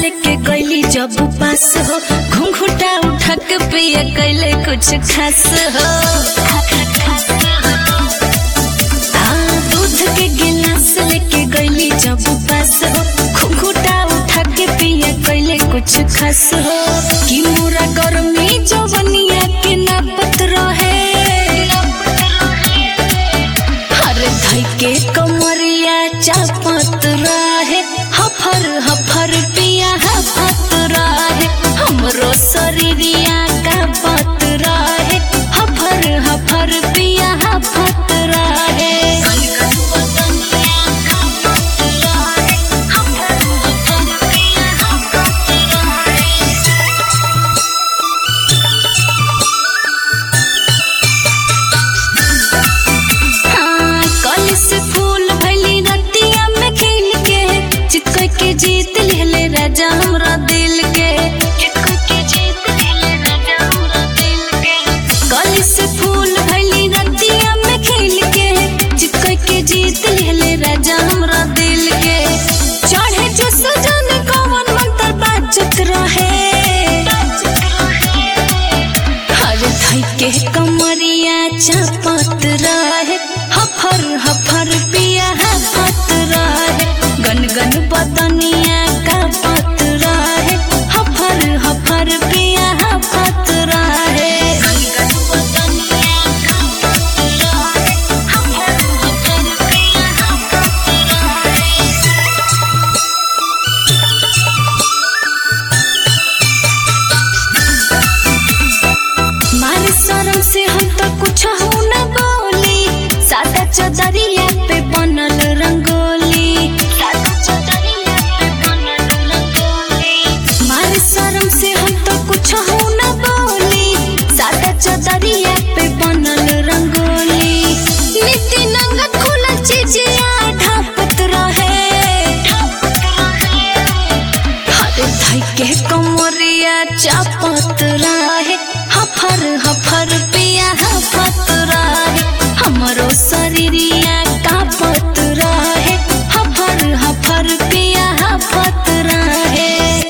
लेके गईली जब पास हो घुंघुटा उठा के पिया कैले कुछ खास हो हाँ, दूध के गिलास लेके गईली जब पास हो घुंघुटा उठा के पिया कैले कुछ खास हो कि मोरा गर्मी जवनिया के नापत रहे हर धई के कमरिया चापत रहे हफर हफर पिया हफत रहे हमरो शरीरिया का पत रहे हफर हफर पिया हफत रहे हाँ, कली से फूल भइली रतिया में खिल के चितकोय के जीत लेले राजा हमरा दिल के कली से फूल भइली रतिया में खिल के चितकोय के जीत लेले राजा हमरा दिल के चढ़े जो सजन कवन मंत्र बाजत रहे हर धई के कमरिया चाप